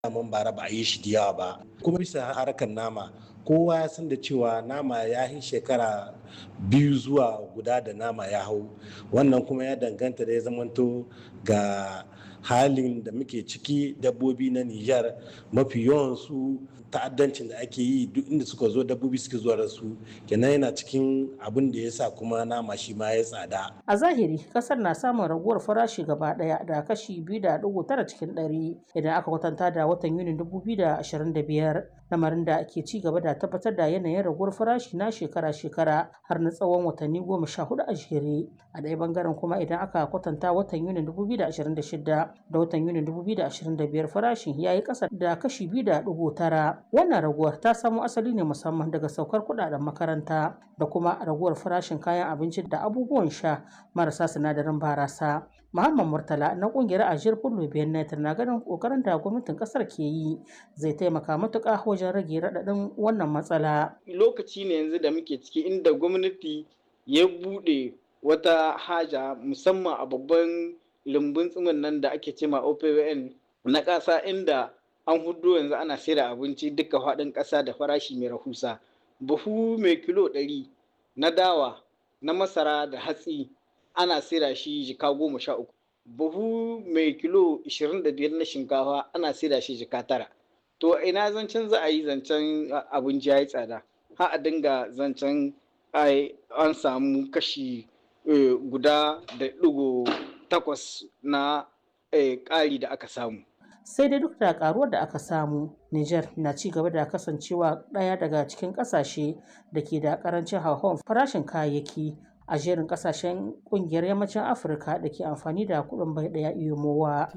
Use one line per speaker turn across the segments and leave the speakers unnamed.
mun bara ba a yi shi da yawa ba kuma bisa harkar nama kowa ya san da cewa nama ya yi shekara biyu zuwa guda da nama ya hau wannan kuma ya danganta da ya zamanto ga halin da muke ciki dabbobi na Nijar mafi yawan su ta'addancin da ake yi duk inda suka zo dabbobi suke zuwa da su kenan yana cikin abin da ya sa kuma nama shi ma ya tsada.
A zahiri kasar na samun raguwar farashi gaba daya da kashi biyu da dugu tara cikin ɗari idan aka kwatanta da watan Yunin dubu biyu da ashirin da biyar lamarin da ke ci gaba da tabbatar da yanayin raguwar farashi na shekara-shekara har na tsawon watanni goma sha hudu a jere a ɗaya bangaren kuma idan aka kwatanta watan Yunin dubu biyu da ashirin da shida da watan Yunin dubu biyu da ashirin da biyar farashin ya yi ƙasa da kashi biyu da dugu tara wannan raguwar ta samo asali ne musamman daga saukar kuɗaɗen makaranta da kuma raguwar farashin kayan abinci da abubuwan sha marasa sinadarin barasa Muhammad Murtala na kungiyar Ajiyar Fullo Benet na ganin kokarin da gwamnatin kasar ke yi zai taimaka matuƙa wajen rage raɗaɗin wannan matsala.
Lokaci ne yanzu da muke ciki inda gwamnati ya buɗe wata haja musamman a babban lumbun tsimin nan da ake cema OPWN na ƙasa inda an hudu yanzu ana sayar abinci duka faɗin ƙasa da farashi mai rahusa. Buhu mai kilo ɗari na dawa na masara da hatsi ana saida shi jika goma sha uku buhu mai kilo ishirin da biyar na shinkafa ana saida shi jika tara to ina zancen za a yi zancen abinci ya yi tsada ha a dinga zancen an samu kashi guda da digo takwas na ƙari da aka samu
sai dai duk da karuwar da aka samu Niger na ci gaba da kasancewa ɗaya daga cikin ƙasashe da ke da ƙarancin hauhawar farashin kayayyaki a jerin kasashen kungiyar yammacin afirka da ke amfani da kudin bai daya iyomowa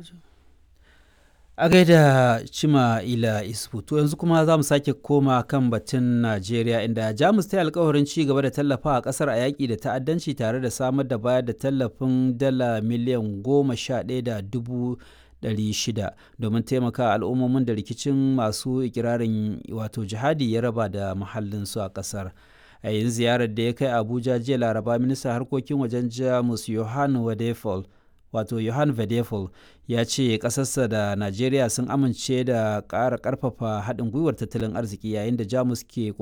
a gaida cima ila isfu to yanzu kuma za mu sake koma kan batun najeriya inda jamus ta yi alkawarin ci gaba da tallafa a kasar a yaƙi da ta'addanci tare da samar da bayar da tallafin dala miliyan goma sha ɗaya da dubu shida domin taimaka al'ummomin da rikicin masu ikirarin wato jihadi ya raba da muhallinsu a ƙasar. a yin ziyarar da ya kai abuja jiya laraba ministan harkokin wajen jamus johan wadefol wato johan vedefol ya ce ƙasarsa da najeriya sun amince da ƙara ƙarfafa haɗin gwiwar tattalin arziki yayin da jamus ke